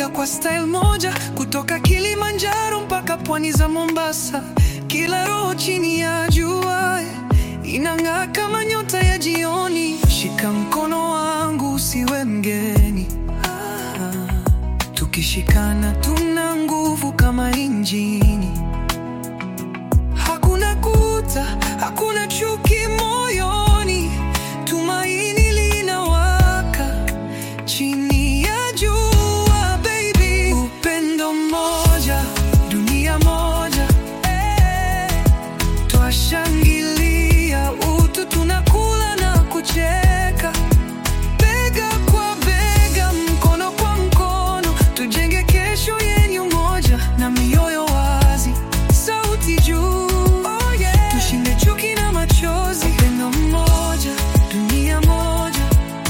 Tunapiga kwa style moja, kutoka Kilimanjaro mpaka pwani za Mombasa. Kila roho chini ya jua inang'aa kama nyota ya jioni. Shika mkono wangu usiwe mgeni. Ah, tukishikana tuna nguvu kama injini. Hakuna kuta, hakuna chuki moyoni. Tumaini linawaka chini ya jua, baby. Upendo mmoja, dunia moja, eh. Twashangilia utu, tunakula na kucheka, bega kwa bega, mkono kwa mkono, tujenge kesho yenye umoja na mioyo wazi, sauti juu, tushinde chuki na machozi. Upendo mmoja, dunia moja,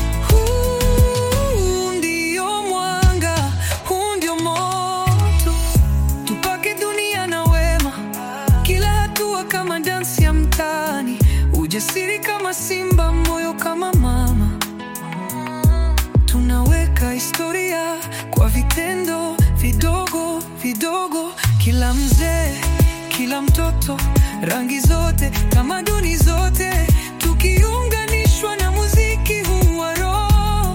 huu ndio mwanga, huu ndio moto, tupake dunia na wema kila hatua kama dansi ya mtaani, ujasiri kama simba, moyo kama mama. Tunaweka historia kwa vitendo vidogo vidogo, kila mzee, kila mtoto, rangi zote, tamaduni zote, tukiunganishwa na muziki huu wa roho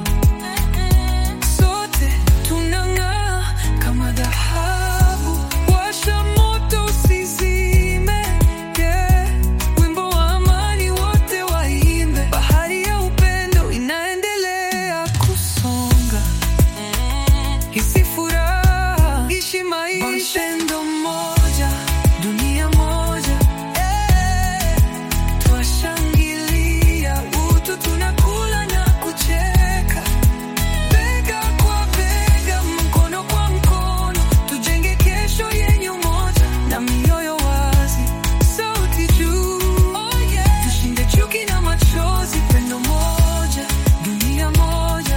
sote tunang'aa kama dhahabu. Washa moto usizime, yeah. Wimbo wa amani wote waimbe. Bahari ya upendo inaendelea kusonga, hisi furaha, ishi maisha. Upendo mmoja, dunia moja, eh. Twashangilia utu, tunakula na kucheka Bega kwa bega, mkono kwa mkono, tujenge kesho yenye umoja na mioyo wazi, sauti juu, tushinde chuki na machozi. Pendo moja, dunia moja,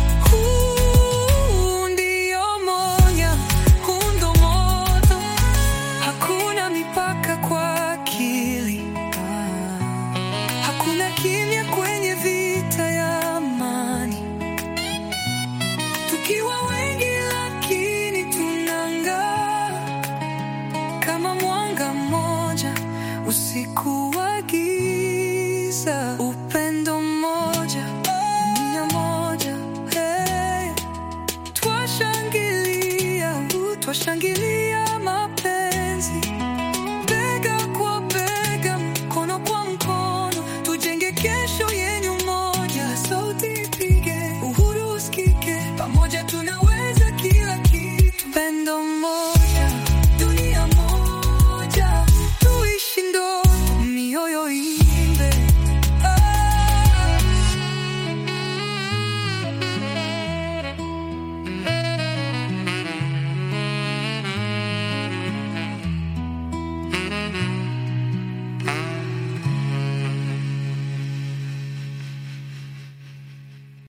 huu ndio moja, huu ndo moto, hakuna mipaka kwa akili, hakuna kimya kwenye vita ya amani. Tukiwa wengi lakini tunang'aa kama mwanga mmoja usiku wa giza. Upendo mmoja, dunia moja, hey. Twashangilia, uh, twashangilia mapenzi